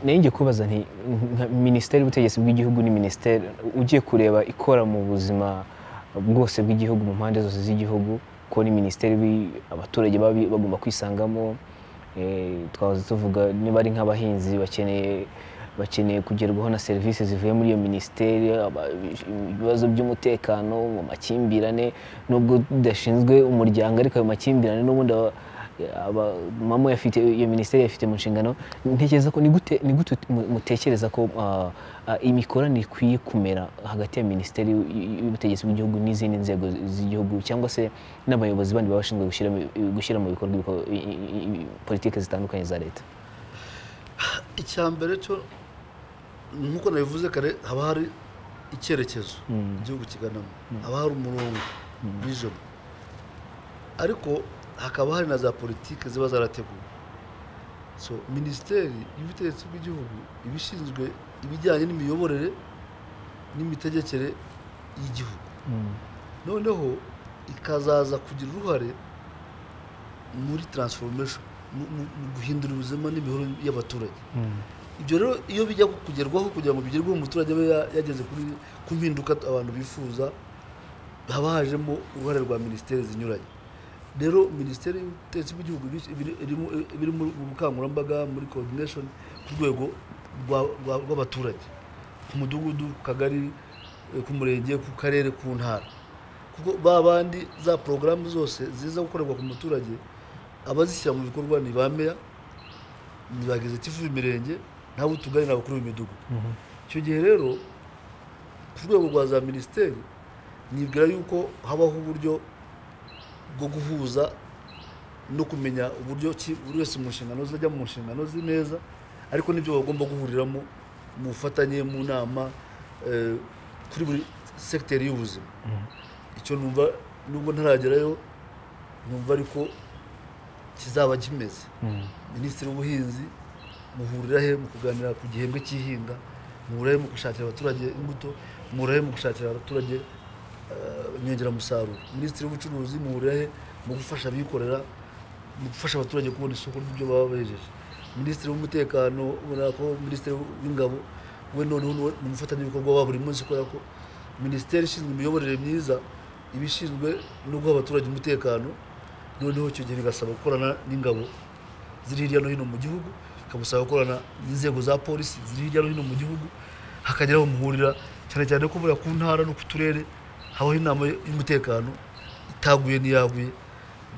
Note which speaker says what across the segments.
Speaker 1: nayo kubaza nti nka minisiteri y'ubutegetsi bw'igihugu ni minisiteri ugiye kureba ikora mu buzima bwose bw'igihugu mu mpande zose z'igihugu ko ni minisiteri bi- abaturage baba bi- bagomba kwisangamo Eh, twahoze tuvuga niba ari nk'abahinzi bakeneye bakeneye kugerwaho na serivisi zivuye muri iyo minisiteri aba- ibibazo by'umutekano mu makimbirane nubwo idashinzwe umuryango ariko ayo makimbirane n'ubundi aba- aba- mama yafite iyo minisiteri yafite mu nshingano ntekereza ko ni gute ni gute mu- mutekereza ko ah, ah, imikoranire ikwiye kumera hagati ya minisiteri y'u- y'u- y'ubutegetsi bw'igihugu n'izindi nzego z'igihugu cyangwa se n'abayobozi bandi baba bashinzwe gushyira mu- gushyira mu bikorwa ibiko- i- i- i- politiki zitandukanye za leta
Speaker 2: icya mbere cyo nk'uko nabivuze kare haba hari icyerekezo igihugu kiganamo haba hari umurongo vision ariko hakaba hari na za politiki ziba zarateguwe so minisiteri y'ubutegetsi bw'igihugu iba ishinzwe ibijyanye n'imiyoborere n'imitegekere y'igihugu noneho ikazaza kugira uruhare muri transformation mu- mu- mu guhindura ubuzima n'imibereho y'abaturage ibyo rero iyo bijya kugerwaho kugira ngo bigerweho umuturage abe ya- yageze kuri ku mpinduka abantu bifuza haba hajemo uruhare rwa minisiteri zinyuranye rero minisiteri y'ubutegetsi bw'igihugu ibi- ibi- irimo- iba iri mu bukangurambaga muri coordination ku rwego rwa- rwa- rw'abaturage ku mudugudu ku kagari eh, ku murenge ku karere ku ntara kuko ba bandi za porogaramu zose ziza gukorerwa ku muturage abazishyira mu bikorwa ni ba meya ni ba gazetifu b'imirenge nabo utugari ni abakuru b'imidugudu icyo gihe rero ku rwego rwa za minisiteri nibwira yuko habaho uburyo bwo guhuza no kumenya uburyo ki buri wese mu nshingano ze ajya mu nshingano ze neza ariko n'ibyo bagomba guhuriramo mu bufatanye mu nama eh, kuri buri segiteri y'ubuzima icyo numva nubwo ntaragerayo numva ariko kizaba kimeze minisitiri w'ubuhinzi muhurira he mu kuganira ku gihembwe cy'ihinga muhurira he mu gushakira abaturage imbuto muhurira he mu gushakira abaturage eh, inyongeramusaruro minisitiri w'ubucuruzi muhurira he mu gufasha abikorera mu gufasha abaturage kubona isoko ry'ibyo baba bejeje minisitiri w'umutekano ubona ko minisitiri w'ingabo we noneho ni we- ni umufatanyabikorwa wa buri munsi kubera ko minisiteri ishinzwe imiyoborere myiza iba ishinzwe no guha abaturage umutekano noneho icyo gihe bigasaba gukorana n'ingabo ziri hirya no hino mu gihugu ikabusaba gukorana n'inzego za polisi ziri hirya no hino mu gihugu hakagera aho muhurira cyane cyane ko buriya ku ntara no ku turere habaho inama y'umutekano itaguye n'iyaguye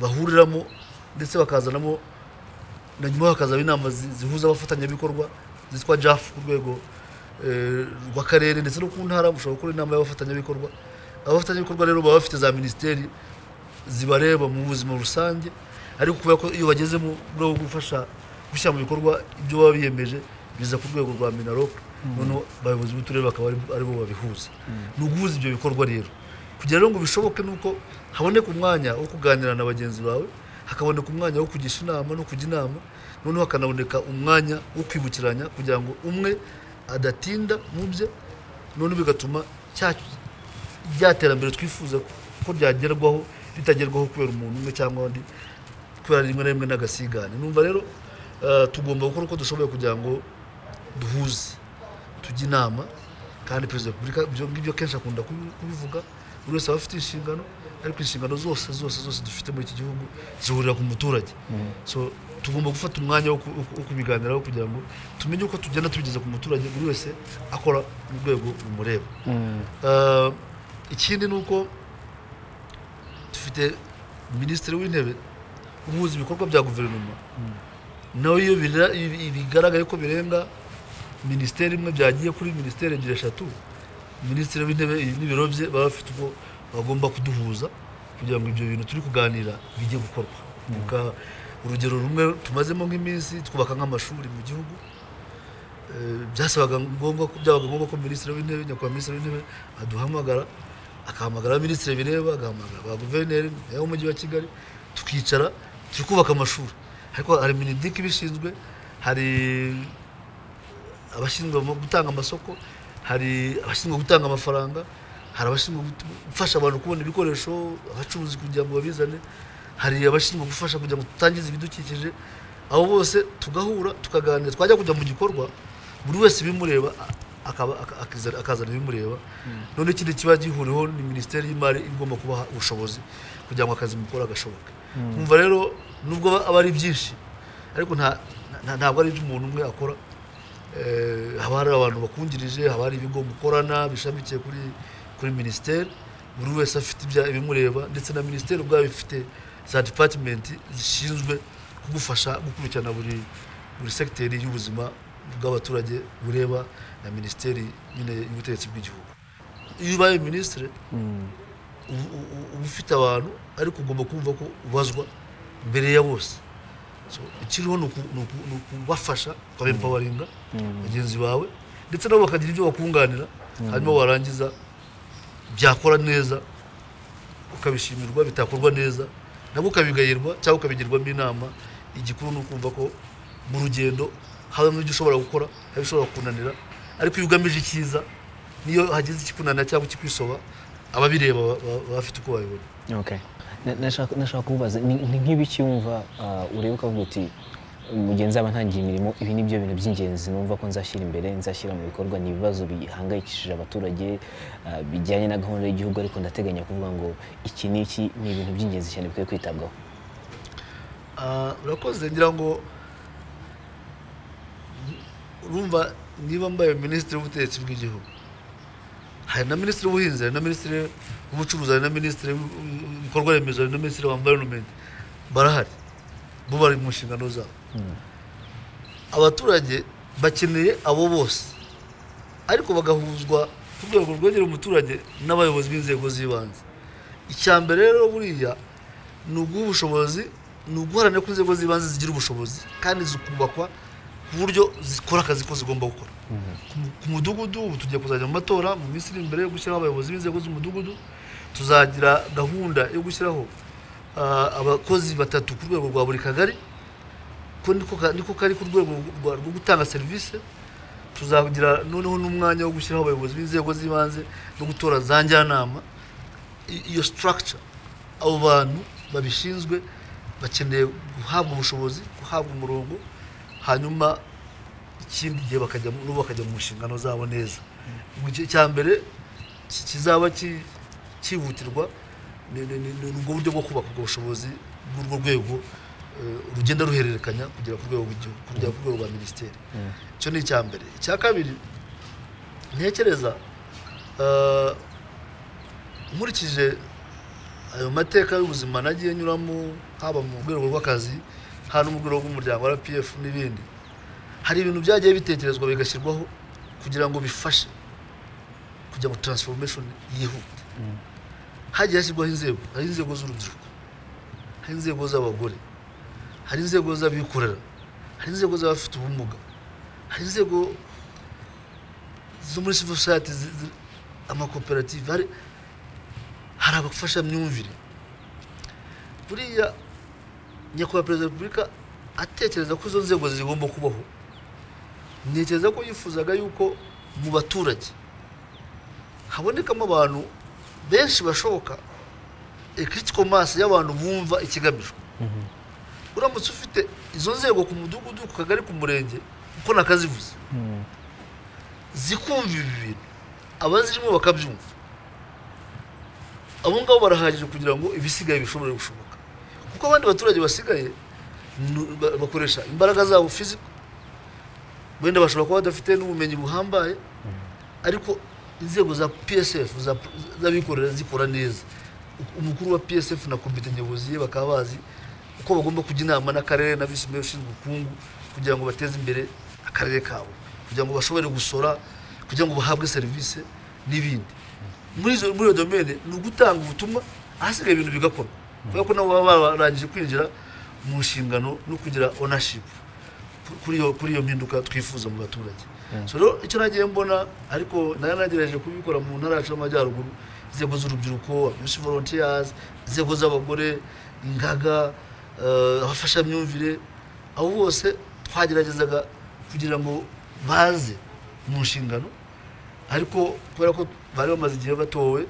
Speaker 2: bahuriramo ndetse bakazanamo na nyuma hakazaba inama zi- zihuza abafatanyabikorwa zitwa jafu ku rwego eh, rw'akarere ndetse no ku ntara mushobora gukora inama y'abafatanyabikorwa abafatanyabikorwa rero baba bafite za minisiteri zibareba mu buzima rusange ariko kubera ko iyo bagezemo mu rwego rwo gufasha gushyira mu bikorwa ibyo baba biyemeje biza ku rwego rwa minarok noneho abayobozi b'uturere bakaba ari- aribo babihuza ni uguhuza ibyo bikorwa rero kugira rero ngo bishoboke ni uko haboneka umwanya wo kuganira na bagenzi bawe hakaboneka umwanya wo kugisha inama no kujya inama noneho hakanaboneka umwanya wo kwibukiranya kugira ngo umwe adatinda mu bye noneho bigatuma cya rya terambere twifuza ko ryagerwaho ritagerwaho kubera umuntu umwe cyangwa undi kubera rimwe na rimwe n'agasigane numva rero eh, tugomba gukora uko dushoboye kugira ngo duhuze tujye inama kandi perezida wa repubulika ibyo ngibyo kenshi akunda kubi- kubivuga buri wese aba afite inshingano ariko inshingano zose zose zose dufite muri iki gihugu zihurira ku muturage so tugomba gufata umwanya wo ku- wo ku- wo kubiganiraho kugira ngo tumenye uko tugenda tubigeza ku muturage buri wese akora mu rwego rumureba Eh, ikindi ni uko dufite minisitiri w'intebe uhuza ibikorwa bya guverinoma nawe iyo bira- ibi- bigaragaye ko birenga minisiteri imwe byagiye kuri minisiteri ebyiri eshatu minisitiri w'intebe n'ibiro bye baba bafite ubwo bagomba kuduhuza kugira ngo ibyo bintu turi kuganira bijye gukorwa Ubwa- urugero rumwe tumazemo nk'iminsi twubaka nk'amashuri mu gihugu Eh, byasabaga ngombwa ko byabaga ngombwa ko minisitiri w'intebe nyakubahwa minisitiri w'intebe aduhamagara agahamagara minisitiri bireba agahamagara ba guverineri nayo w'umujyi wa kigali tukicara turi kubaka amashuri ariko hari mineduc ibishinzwe hari abashinzwe mu gutanga amasoko hari abashinzwe gutanga amafaranga hari abashinzwe gutu- gufasha abantu kubona ibikoresho abacuruzi kugira ngo babizane hari abashinzwe gufasha kugira ngo tutangize ibidukikije abo bose tugahura tukaganira twajya kujya mu gikorwa buri wese ibimureba akaba- aka- akiza- akazana ibimureba none ikindi kiba gihuriweho ni minisiteri y'imari igomba kubaha ubushobozi kugira ngo akazi mukora gashoboke Mwumva rero nubwo aba ari byinshi ariko nta nta- ntabwo ari ibyo umuntu umwe akora Eh, haba hari abantu bakungirije haba hari ibigo mukorana bishamikiye kuri kuri minisiteri buri wese afite ibya- ibimureba ndetse na minisiteri ubwayo ifite za depatimenti zishinzwe kugufasha gukurikirana buri buri segiteri y'ubuzima bw'abaturage bureba na minisiteri nyine y'ubutegetsi bw'igihugu iyo ubaye minisitiri uba uba- uba ufite abantu ariko ugomba kumva ko ubazwa mbere ya bose So, ikiriho ni uku- ni uku- ni ukubafasha ukabempawaringa bagenzi bawe ndetse nabo bakagira ibyo bakunganira hanyuma warangiza byakora neza ukabishimirwa bitakorwa neza nabwo ukabigayirwa cyangwa ukabigirwamo inama igikuru ni ukumva ko mu rugendo habamo ibyo ushobora gukora hari ushobora kunanira ariko iyo ugamije icyiza niyo hagize ikikunanira cyangwa ikikwisoba ababireba ba- ba- baba bafite uko babibona
Speaker 1: Okay. Na- nashaka nashaka kubaza ni ni nk'ibiki wumva uh, ureba ukavuga uti mugenzi aba ntangiye imirimo ibi ni byo bintu by'ingenzi numva ko nzashyira imbere nzashyira mu bikorwa ni ibibazo bihangayikishije abaturage uh, bijyanye na gahunda y'igihugu ariko ndateganya kuvuga ngo iki n'iki ni ibintu by'ingenzi cyane bikwiye kwitabwaho
Speaker 2: Ah, urakoze ngira ngo urumva niba mbaye minisitiri w'ubutegetsi bw'igihugu hari na minisitiri w'ubuhinzi hari na minisitiri w'ubucuruzi hari na minisitiri w'ibikorwa remezo hari na minisitiri wa environment barahari bo bari mu nshingano zabo abaturage bakeneye abo bose ariko bagahuzwa ku rwego rwegera umuturage n'abayobozi b'inzego z'ibanze icya mbere rero buriya ni ubw'ubushobozi ni uguharanira ko inzego z'ibanze zigira ubushobozi kandi zikubakwa ku buryo zikora akazi ko zigomba gukora Ku mu- ku mudugudu ubu tugiye kuzajya mu matora mu minsi iri imbere yo gushyiraho abayobozi b'inzego z'umudugudu tuzagira gahunda yo gushyiraho ah, abakozi batatu ku rwego rwa buri kagari ko niko ka- niko kari ku rwego rwa- rwo gutanga serivisi tuzagira noneho n'umwanya wo gushyiraho abayobozi b'inzego z'ibanze no gutora za njyanama I- iyo structure abo bantu babishinzwe bakeneye guhabwa ubushobozi guhabwa umurongo hanyuma ikindi gihe bakajya mu- nabo bakajya mu nshingano zabo neza Mu gihe cya mbere ki- kizaba ki- cyihutirwa ni ni- ni- ni ubwo buryo bwo kubaka ubwo bushobozi bw'urwo rwego eh, rugenda ruhererekanya kugera ku rwego rw'igihugu kugera ku rwego rwa minisiteri icyo ni icya mbere icya kabiri ntekereza eh, nkurikije ayo mateka y'ubuzima nagiye nyuramo haba mu rwego rw'akazi haba no mu rwego rw'umuryango rpf n'ibindi hari ibintu byagiye bitekerezwa bigashyirwaho kugira ngo bifashe kugira ngo transformation yihute hagiye hashyirwaho inzego hari inzego z'urubyiruko hari inzego z'abagore hari inzego z'abikorera hari inzego z'abafite ubumuga hari inzego zo muri civil society zi- zi- amakoperative hari hari abafashamyumvire buriya nyakubahwa perezida wa repubulika atekereza ko izo nzego zigomba kubaho ntekereza ko yifuzaga yuko mu baturage habonekamo abantu benshi bashoboka critical mass y'abantu bumva ikigamijwe uramutse ufite izo nzego ku mudugudu ku kagari ku murenge uko nakazivuze zikumva ibi bintu abazirimo bakabyumva abo ngabo barahagije kugira ngo ibisigaye bishobore gushoboka kuko abandi baturage basigaye nu- ba- bakoresha imbaraga zabo fiziko wenda bashobora kuba badafite n'ubumenyi buhambaye ariko inzego za psf za- z'abikorera zikora neza umukuru wa psf na komite nyobozi ye bakaba bazi uko bagomba kujya inama n'akarere na visi meya ushinzwe ubukungu kugira ngo bateze imbere akarere kabo kugira ngo bashobore gusora kugira ngo bahabwe serivisi n'ibindi muri izo muri iyo domene ni ugutanga ubutumwa ahasigaye ibintu bigakorwa kubera ko nabo baba barangije kwinjira mu nshingano no kugira ownership kuri iyo kuri iyo mpinduka twifuza mu baturage so rero icyo nagiye mbona ariko nari nagerageje kubikora mu ntara yacu y'amajyaruguru inzego z'urubyiruko abenshi volunteers inzego z'abagore ingaga eh, abafashamyumvire abo bose twageragezaga kugira ngo baze mu nshingano ariko kubera ko bari bamaze igihe batowe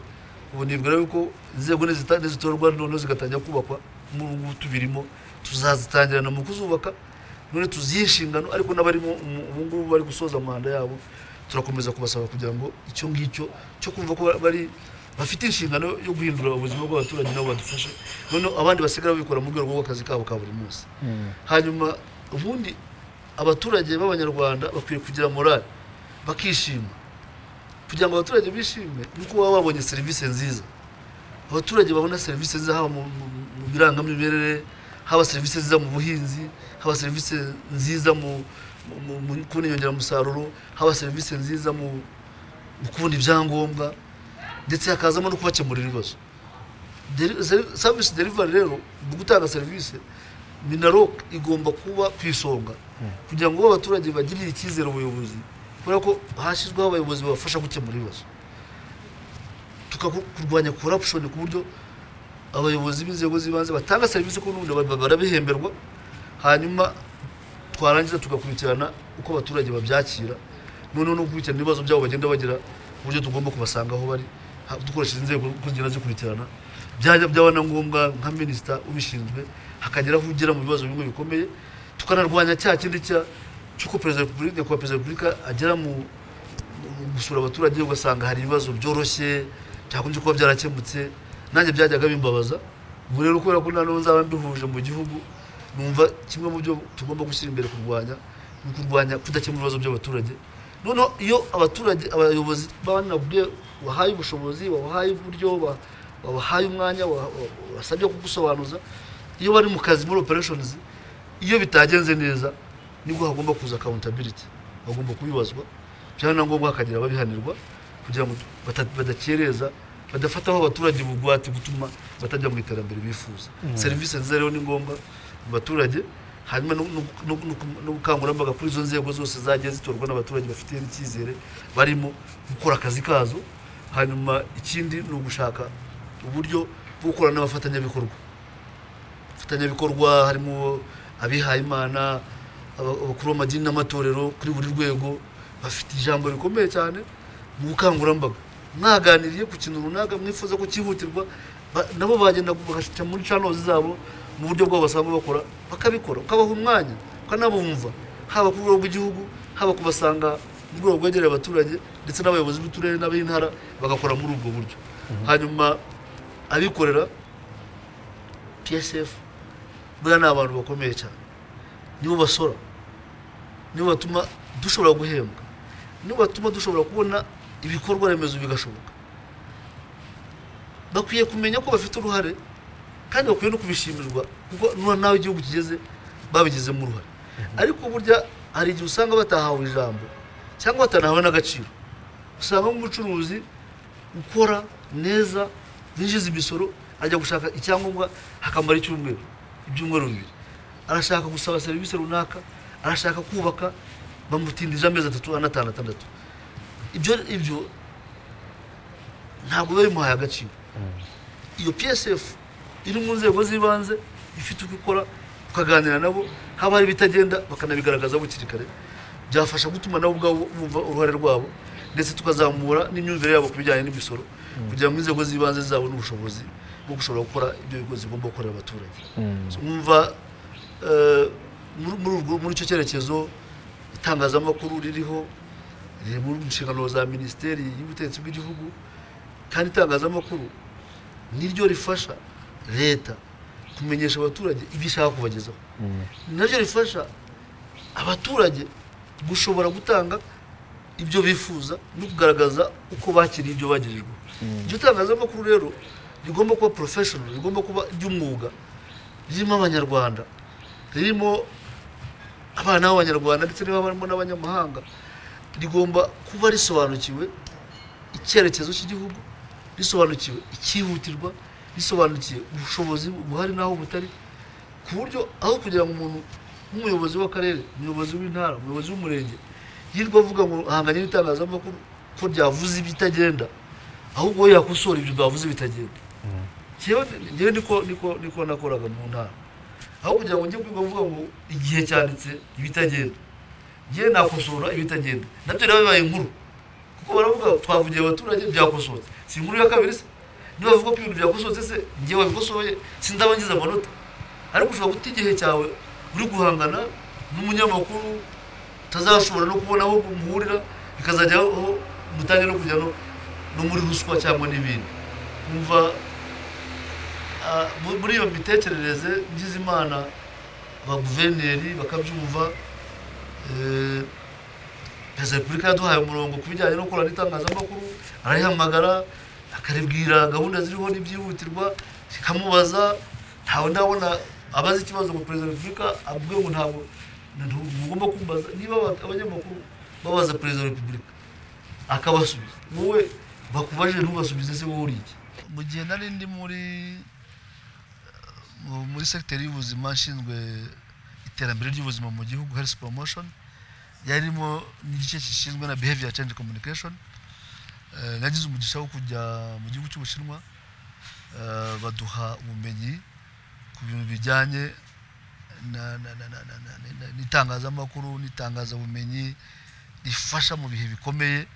Speaker 2: ubu nibwira yuko inzego nizita- nizitorwa noneho zigatangira kubakwa muri ubu tubirimo tuzazitangira na mu kuzubaka none tuzihe inshingano ariko n'abarimo umu- ubu ngubu bari gusoza amanda yabo turakomeza kubasaba kugira ngo icyo ngicyo cyo kumva ko bari bafite inshingano yo guhindura ubuzima bw'abaturage nabo badufashe noneho abandi basigara babikora mu rwego rw'akazi kabo ka buri munsi hanyuma ubundi abaturage b'abanyarwanda bakwiye kugira morale bakishima kugira ngo abaturage bishime nuko baba babonye serivisi nziza abaturage babona serivisi nziza haba mu mu- mu- mu birangamimerere haba serivisi nziza mu buhinzi haba serivisi nziza mu mu- mu- mu kubona inyongeramusaruro haba serivisi nziza mu mu kubona ibyangombwa ndetse hakazamo no kubakemurira ibibazo Deri- seri- service delivery rero mu gutanga serivisi minarok igomba kuba ku isonga kugira ngo abaturage bagirire icyizere ubuyobozi kubera ko hashyizweho abayobozi babafasha gukemura ibibazo tukakurwanya corruption ku buryo abayobozi b'inzego z'ibanze batanga serivisi ku nundi ba- barabihemberwa hanyuma twarangiza tugakurikirana uko abaturage babyakira noneho no gukurikirana ibibazo byabo bagenda bagira uburyo tugomba kubasanga aho bari ha- dukoresheje inzego uko zigenda zikurikirana byajya byaba na ngombwa nka minisita ubishinzwe hakagera aho ugera mu bibazo bimwe bikomeye tukanarwanya cya kindi cya cy'uko perezida wa repubulika nyakubahwa perezida wa repubulika agera mu mu gusura abaturage ugasanga hari ibibazo byoroshye byakunze kuba byarakemutse nanjye byajyaga bimbabaza ubu rero kubera ko noneho nzaba nduhuje mu gihugu numva kimwe mu byo tugomba gushyira imbere kurwanya ni ukurwanya kudakemura ibibazo by'abaturage noneho iyo abaturage abayobozi banabwiye wahaye ubushobozi wabahaye uburyo wa- wabahaye umwanya wa- wa- wasabye kugusobanuza iyo bari mu kazi muri operations iyo bitagenze neza nibwo hagomba kuza accountability bagomba kubibazwa byaba na ngombwa hakagira ababihanirwa kugira ngo bata- badakereza badafataho abaturage ubugwate gutuma batajya mu iterambere bifuza serivisi nziza rero ni ngombwa mu baturage hanyuma no- no- no- no- n'ubukangurambaga kuri izo nzego zose zagiye zitorwa n'abaturage bafitiye icyizere barimo gukora akazi kazo hanyuma ikindi ni ugushaka uburyo bwo gukorana n'abafatanyabikorwa abafatanyabikorwa harimo abihayimana aba- abakuru b'amadini n'amatorero kuri buri rwego bafite ijambo rikomeye cyane mu bukangurambaga mwaganiriye ku kintu runaka mwifuza ko cyihutirwa ba- nabo bagenda bagashyira muri canozi zabo mu buryo bwabo basanzwe bakora bakabikora ukabaha umwanya ukanabumva haba ku rwego rw'igihugu haba kubasanga mu rwego rwegereye abaturage ndetse n'abayobozi b'uturere n'ab'intara bagakora muri ubwo buryo hanyuma abikorera psf buriya ni abantu bakomeye cyane nibo basora nibo batuma dushobora guhembwa nibo batuma dushobora kubona ibikorwa remezo bigashoboka bakwiye kumenya ko bafite uruhare kandi bakwiye no kubishimirwa kuko nura nawe igihugu kigeze babigizemo uruhare ariko burya hari igihe usanga batahawe ijambo cyangwa batanahawe n'agaciro usanga nk'umucuruzi ukora neza yinjiza imisoro ajya gushaka icyangombwa hakamara icyumweru ibyumweru bibiri arashaka gusaba serivisi runaka arashaka kubaka bamutindije amezi atatu anatanu atandatu ibyo ibyo ntabwo biba bimuhaye agaciro iyo psf iri mu nzego z'ibanze ifite uko ikora ukaganira nabo haba hari ibitagenda bakanabigaragaza hakiri kare byafasha gutuma nabo ubwabo bumva uruhare rwabo ndetse tukazamura n'imyumvire yabo ku bijyanye n'imisoro kugira ngo inzego z'ibanze zabone ubushobozi bwo gushobora gukora ibyo bigo zigomba gukorera abaturage mwumva eh, muri- muri urwo- muri icyo cyerekezo itangazamakuru ririho riri mu nshingano za minisiteri y'ubutegetsi bw'igihugu kandi itangazamakuru niryo rifasha leta kumenyesha abaturage ibyo ishaka kubagezaho naryo rifasha abaturage gushobora gutanga ibyo bifuza no kugaragaza uko bakiriye ibyo bagejejweho iryo tangazamakuru rero rigomba kuba professional rigomba kuba ry'umwuga ririmo abanyarwanda ririmo abana b'abanyarwanda ndetse niba barimo n'abanyamahanga rigomba kuba risobanukiwe icyerekezo cy'igihugu risobanukiwe icyihutirwa risobanukiye ubushobozi buhari n'aho butari ku buryo aho kugira ngo umuntu nk'umuyobozi w'akarere umuyobozi w'intara umuyobozi w'umurenge yirwa avuga ngo ahanganye n'itangazamakuru ko ryavuze ibitagenda ahubwo we yakosora ibyo bwavuze bitagenda njyewe njyewe niko niko niko nakoraga mu ntara aho kugira ngo njye kwiga avuga ngo igihe cyanditse ibitagenda njyewe nakosora ibitagenda nabyo rero bibaye inkuru kuko baravuga twavugiye abaturage byakosotse si inkuru ya kabiri se niba bavuga ko ibintu byakosotse se njye wabikosoye sindaba ngize amanota ariko ushobora guta igihe cyawe uri guhangana n'umunyamakuru utazashobora no kubona aho muhurira bikazajya aho mutange no kujya no no muri ruswa cyangwa n'ibindi umva ah, mu- muri iyo mitekerereze ngize imana abaguverineri bakabyumva eh, perezida wa repubulika yaduhaye umurongo ku bijyanye no gukorana n'itangazamakuru arayihamagara akaribwira gahunda ziriho n'ibyihutirwa ikamubaza ntawe ndabona abaza ikibazo ngo perezida wa repubulika avuge ngo ntabwo ntugomba kumbaza niba aba- abanyamakuru babaza perezida wa repubulika akabasubiza wowe bakubaje ntubasubize se wowe uri iki mu gihe nari ndi muri mu- muri segiteri y'ubuzima nshinzwe iterambere ry'ubuzima mu gihugu health promotion yarimo n'igice gishinzwe na behavior change communication Eh, nagize umugisha wo kujya mu gihugu cy'ubushinwa eh, baduha ubumenyi ku bintu bijyanye na- na- na- na- na- na- na- na- n'itangazamakuru n'itangazabumenyi rifasha mu bihe bikomeye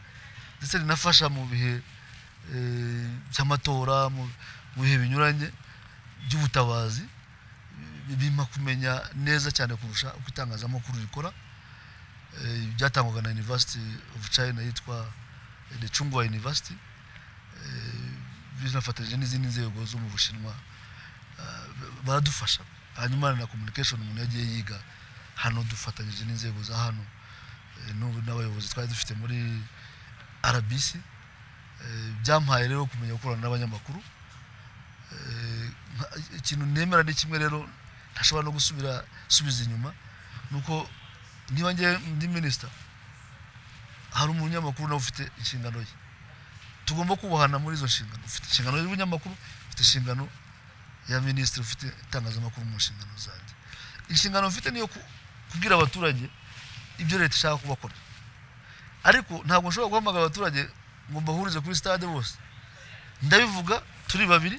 Speaker 2: ndetse rinafasha mu bihe eh, by'amatora mu mu bihe binyuranye by'ubutabazi bi- bimpa kumenya neza cyane kurusha uko itangazamakuru rikora Eh, byatangwaga na university of china yitwa eh, the chungwa university Eh, binafatanyije n'izindi nzego zo mu bushinwa Ah, ba- baradufasha hanyuma na communication umuntu yagiye yiga hano dufatanyije n'inzego za hano eh, n'ubu n'abayobozi twari dufite muri rbc Eh, byampaye rero kumenya gukorana n'abanyamakuru Eh, nka- ikintu nemera ni kimwe rero ntashobora no gusubira subiza inyuma nuko niba njye ndi minisita hari umunyamakuru nawe ufite inshingano ye tugomba kubahana muri izo nshingano ufite inshingano y'ubunyamakuru ufite inshingano ya minisitiri ufite itangazamakuru mu nshingano zanjye inshingano mfite niyo ku- kubwira abaturage ibyo leta ishaka kubakorera ariko ntabwo nshobora guhamagara abaturage ngo mbahurize kuri stade bose ndabivuga turi babiri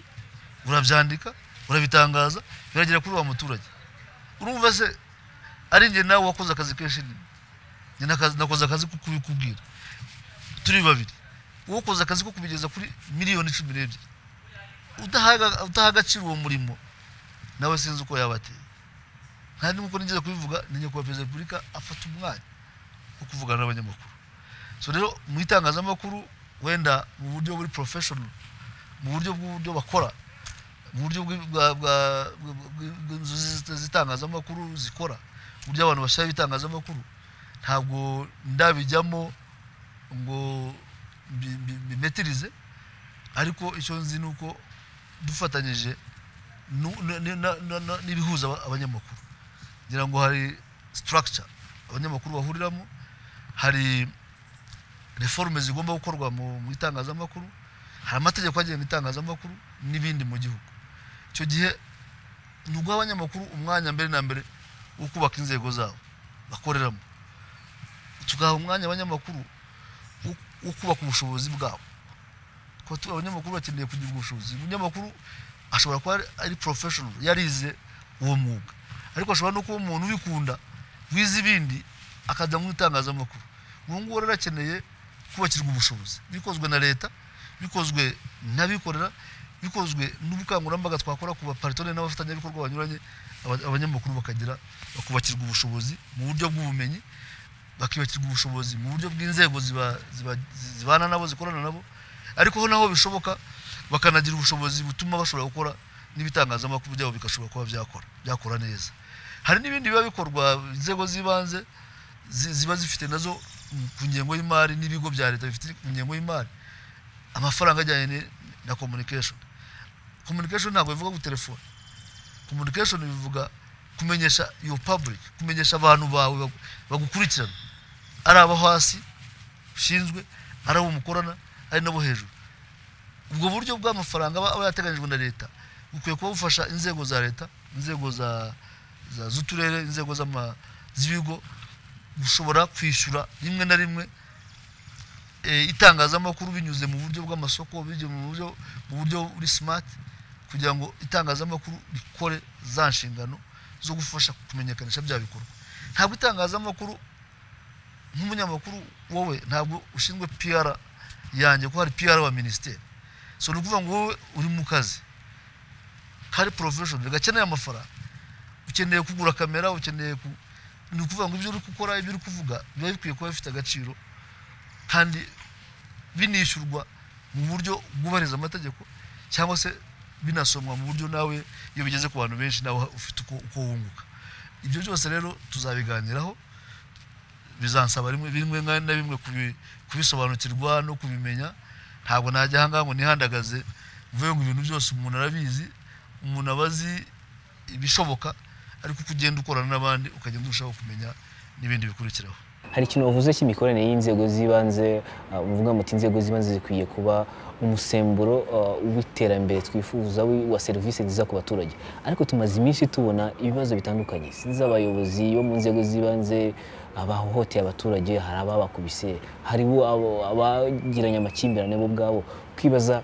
Speaker 2: urabyandika urabitangaza biragera kuri wa muturage urumva se ari njye nawe wakoze akazi kenshi ni- njye nakazi- nakoze akazi ko kubikubwira turi babiri wowe ukoze akazi ko kubigeza kuri miliyoni cumi n'ebyiri udahaga- udaha agaciro uwo murimo nawe sinzi uko yaba ateye kandi nk'uko nigeze kubivuga ni nyakubahwa perezida wa repubulika afata umwanya wo kuvugana n'abanyamakuru so rero mu itangazamakuru wenda mu buryo buri professional mu buryo bw'uburyo bakora mu buryo bw'i- bwa- bwa- bwa- bwa- bw'inzu zi- z'itangazamakuru zikora uburyo abantu bashyiraho ibitangazamakuru ntabwo ndabijyamo ngo mbi- mbi- mbimetirize ariko icyo nzi ni uko dufatanyije nu- na- na- na- na- na- n'ibihuza aba- abanyamakuru ngira ngo hari structure abanyamakuru bahuriramo hari reforme zigomba gukorwa mu mu itangazamakuru hari amategeko agenga itangazamakuru n'ibindi mu gihugu icyo gihe ni uguha abanyamakuru umwanya mbere na mbere wo kubaka inzego zabo bakoreramo tugaha umwanya abanyamakuru wo- wo kubaka ubushobozi bwabo kuko tu- abanyamakuru bakeneye kugira ubushobozi umunyamakuru ashobora kuba ari- ari professional yarize uwo mwuga ariko ashobora no kuba umuntu ubikunda wize ibindi akajya mu itangazamakuru ubu ngubu rero akeneye kubakirwa ubushobozi bikozwe na leta bikozwe n'abikorera bikozwe n'ubukangurambaga twakora ku baparitone n'abafatanyabikorwa banyuranye aba- abanyamakuru bakagira bakubakirwa ubushobozi mu buryo bw'ubumenyi bakibakirwa ubushobozi mu buryo bw'inzego ziba- ziba- zibana nabo zikorana nabo ariko ho naho bishoboka bakanagira ubushobozi butuma bashobora gukora n'ibitangazamakuru byabo bigashobora kuba byakora byakora neza hari n'ibindi biba bikorwa inzego z'ibanze zi- ziba zifite nazo mu- ku ngengo y'imari n'ibigo bya leta bifite ku ngengo y'imari amafaranga ajyanye ni- na communication communication ntabwo bivuga ku telefone communication bivuga kumenyesha your public kumenyesha abantu bawe bagu- bagukurikirana ari abo hasi ushinzwe ari abo mukorana ari n'abo hejuru ubwo buryo bw'amafaranga aba aba yateganyijwe na leta bukwiye kuba bufasha inzego za leta inzego za za- z'uturere inzego z'ama- z'ibigo gushobora kwishyura rimwe na rimwe eh, itangazamakuru binyuze mu buryo bw'amasoko binyuze mu buryo mu buryo buri smart kugira ngo itangazamakuru rikore za nshingano zo gufasha kumenyekanisha bya bikorwa ntabwo itangazamakuru nk'umunyamakuru wowe ntabwo ushinzwe PR yanjye ko hari PR wa minisiteri so ni ukuvuga ngo wowe uri mu kazi kari professional gakeneye amafaranga ukeneye kugura kamera ukeneye ku- ni ukuvuga ngo ibyo uri gukora ibyo uri kuvuga biba bikwiye kuba bifite agaciro kandi binishyurwa mu buryo bwubahiriza amategeko cyangwa se binasomwa mu buryo nawe iyo bigeze ku bantu benshi nawe ufite uko uko wunguka ibyo byose rero tuzabiganiraho bizansaba rimwe bimwe nka- na bimwe kubi- kubisobanukirwa no kubimenya ntabwo najya ahangaha ngo nihandagaze mvuye ngo ibintu byose umuntu arabizi umuntu aba azi ibishoboka ariko uko ugenda ukorana n'abandi ukagenda urushaho kumenya n'ibindi bikurikiraho
Speaker 1: hari ikintu wavuze cy'imikoranire y'inzego z'ibanze ah, muvuga muti inzego z'ibanze zikwiye kuba umusemburo ah, w'iterambere twifuza wi- wa serivisi nziza ku baturage ariko tumaze iminsi tubona ibibazo bitandukanye z'abayobozi bo mu nzego z'ibanze abahohoteye abaturage hari ababakubise haribo abo- abagiranye amakimbirane bo ubwabo ukibaza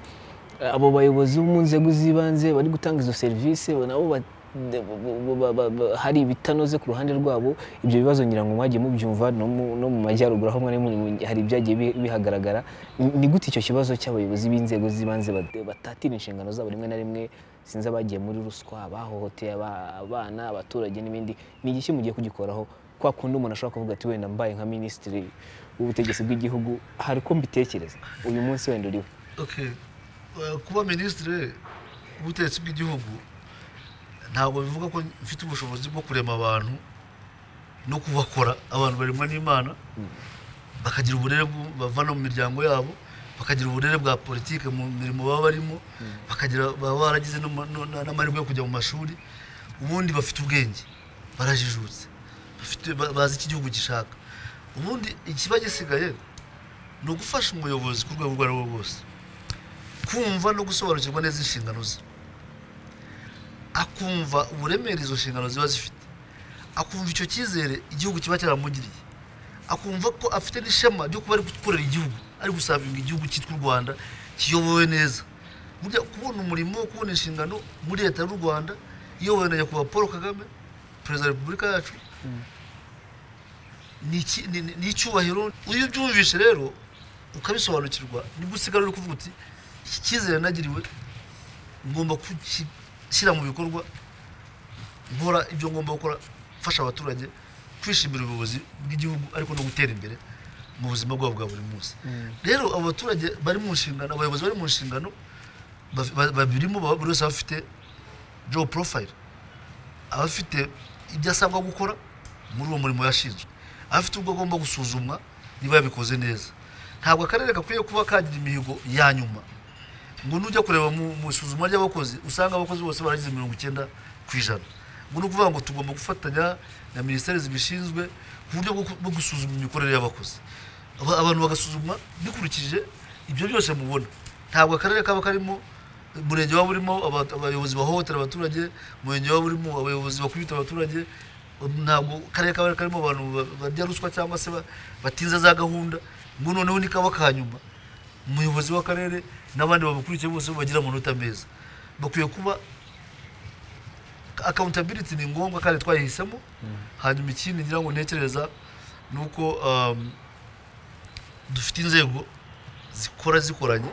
Speaker 1: abo bayobozi bo mu nzego z'ibanze bari gutanga izo serivisi nabo ba- ba- ba- ba- ba- hari ibitanoze ku ruhande rwabo ibyo bibazo ngira ngo mwagiye mubyumva no mu- no mu majyaruguru aho mwari muri mu- hari ibyagiye bi- bihagaragara Ni- ni gute icyo kibazo cy'abayobozi b'inzego z'ibanze bat- batatira inshingano zabo rimwe na rimwe sinzi abagiye muri ruswa bahohoteye aba- abana abaturage n'ibindi ni igiki mugiye kugikoraho kwa kundi umuntu ashobora kuvuga ati wenda mbaye nka minisitiri w'ubutegetsi bw'igihugu hari uko mbitekereza uyu munsi wenda uriho
Speaker 2: okay Eh, kuba minisitiri w'ubutegetsi bw'igihugu ntabwo bivuga ko mfite ubushobozi bwo kurema abantu no kubakora abantu baremwa n'imana bakagira uburere bw'u- bava no mu miryango yabo bakagira uburere bwa politike mu mirimo baba barimo bakagira baba baragize n'ama- no- na- n'amahirwe yo kujya mu mashuri ubundi bafite ubwenge barajijutse bafite ba- bazi icyo igihugu gishaka ubundi ikiba gisigaye ni ugufasha umuyobozi ku rwego urwo ari rwo rwose kumva no gusobanukirwa neza inshingano ze akumva uburemere izo nshingano ziba zifite akumva icyo cyizere igihugu kiba cyaramugiriye akumva ko afite n'ishema ryo kuba ari gukorera igihugu ari gusavinga igihugu cyitwa u rwanda kiyobowe neza burya kubona umurimo wo kubona inshingano muri leta y'u rwanda iyobowe na nyakubahwa paul kagame perezida wa repubulika yacu ni iki- ni- ni- ni icyubahiro iyo ubyumvishe rero ukabisobanukirwa nibwo usigara uri kuvuga uti iki cyizere nagiriwe ngomba gushyira mu bikorwa nkora ibyo ngomba gukora mfasha abaturage kwishimira ubuyobozi bw'igihugu ariko no gutera imbere mu buzima bwabo bwa buri munsi rero abo baturage bari mu nshingano abayobozi bari mu nshingano baf- ba- babirimo baba buri wese aba afite job profile abafite ibyo asabwa gukora muri uwo murimo yashinzwe abafite ubwo agomba gusuzumwa niba yabikoze neza ntabwo akarere gakwiye kuba kagira imihigo ya nyuma ngo nujya kureba mu mu isuzuma ry'abakozi usanga abakozi bose baragize mirongo icyenda ku ijana ngo ni ukuvuga ngo tugomba gufatanya na minisiteri zibishinzwe ku buryo bwo ku- bwo gusuzuma imikorere y'abakozi Aba- abantu bagasuzumwa bikurikije ibyo byose mubona ntabwo akarere kaba karimo umurenge waba urimo aba- abayobozi bahohotera abaturage umurenge waba urimo abayobozi bakubita abaturage ntabwo karere kaba karimo abantu ba- barya ruswa cyangwa se ba- batinza za gahunda ngo noneho ni kaba ka nyuma umuyobozi w'akarere n'abandi bamukurikiye bose bagira amanota meza bakwiye kuba accountability ni ngombwa kandi twayihisemo hanyuma ikindi ngira ngo ntekereza ni uko um, dufite inzego zikora zikoranye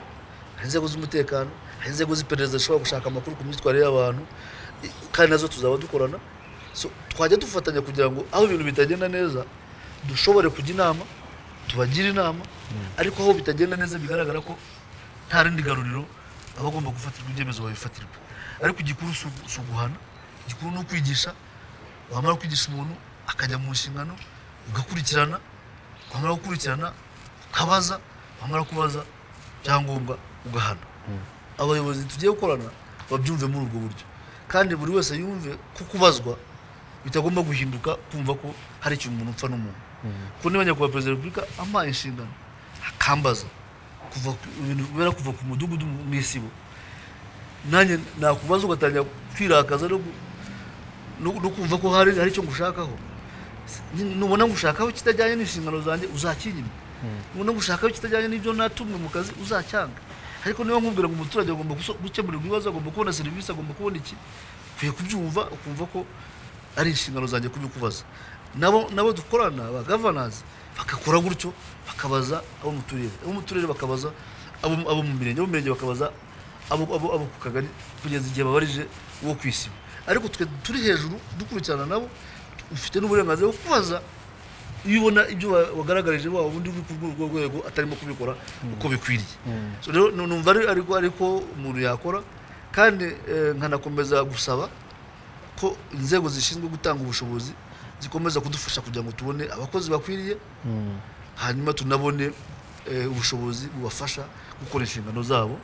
Speaker 2: hari inzego z'umutekano hari inzego z'iperereza zishobora gushaka amakuru ku myitwarire y'abantu i- kandi nazo tuzaba dukorana so twajya dufatanya kugira ngo aho ibintu bitagenda neza dushobore kujya inama tubagire inama ariko aho bitagenda neza bigaragara ko nta rindi garuriro abagomba gufatirwa ibyemezo babifatirwa ariko igikuru si ugu- si uguhana igikuru ni ukwigisha wamara kwigisha umuntu akajya mu nshingano ugakurikirana wamara gukurikirana ukabaza wamara kubaza byangombwa ugahana abayobozi tugiye gukorana babyumve muri ubwo buryo kandi buri wese yumve ko kubazwa bitagomba guhinduka kumva ko hari ikintu umuntu upfa n'umuntu kuko niba nyakubahwa perezida wa repubulika ampaye inshingano akambaza kuva ku- ibintu bibera kuva ku mudugudu mu mu isibo nanjye nakubaza ugatangira kwirakaza no gu- no no kumva ko hari hari icyo ngushakaho Ni- nubona ngushakaho kitajyanye n'inshingano zanjye uzakinyime nubona ngushakaho kitajyanye n'ibyo natumwe mu kazi uzacyanga ariko niba nkubwira ngo umuturage agomba guso- gukemurirwa ibibazo agomba kubona serivisi agomba kubona iki ukwiye kubyumva ukumva ko ari inshingano zanjye kubikubaza nabo nabo dukorana ba gavanazi bagakora gutyo bakabaza abo mu turere abo mu turere bakabaza abo mu- abo mu mirenge abo mu mirenge bakabaza abo abo- abo ku kagari kugeza igihe babarije uwo ku isibo ariko twe turi hejuru dukurikirana nabo ufite n'uburenganzira bwo kubaza iyo ubona ibyo wa- wagaragarije wa wundi uri ku rwo rwego atarimo kubikora uko bikwiriye So rero nu- numva ari ariko ariko umuntu yakora kandi eh, nkanakomeza gusaba ko inzego zishinzwe gutanga ubushobozi zikomeza kudufasha kugira ngo tubone abakozi bakwiriye hanyuma tunabone eh, ubushobozi bubafasha gukora inshingano zabo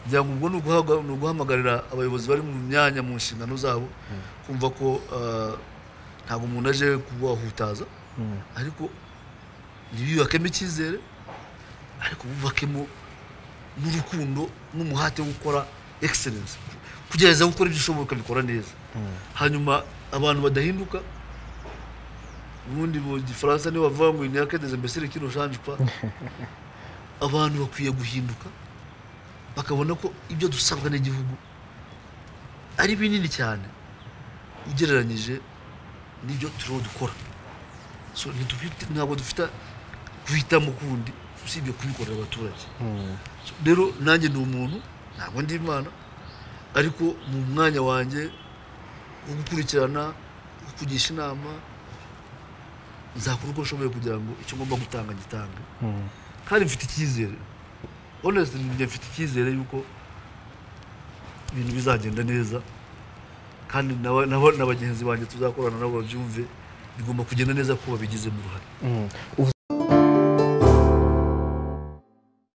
Speaker 2: kugira ngo ubwo ni uguhaga- ni uguhamagarira abayobozi bari mu myanya mu nshingano zabo kumva ko ah, ntabwo umuntu aje kubahutaza ariko ntibiyubakemo icyizere ariko bubakemo n'urukundo n'umuhate wo gukora egiserensi kugerageza gukora ibyo ushoboye ukabikora neza hanyuma abantu badahinduka ubundi mu gifaransa niyo bavuga ngo inyaka des imbesire kino shanje pa abantu bakwiye guhinduka bakabona ko ibyo dusabwa n'igihugu ari binini cyane ugereranyije n'ibyo turiho dukora so ntitufite- ntabwo dufite guhitamo kundi usibye kubikorera abaturage So, rero nanjye ni umuntu ntabwo ndi imana ariko mu mwanya wanjye wo gukurikirana wo kugisha inama nzakora uko nshoboye kugira ngo icyo ngomba gutanga ngitange kandi mfite icyizere honest njye mfite icyizere yuko ibintu bizagenda neza kandi nawe- nabo- na bagenzi banjye tuzakorana nabo babyumve bigomba kugenda neza ko babigizemo uruhare
Speaker 1: Mm. Ubu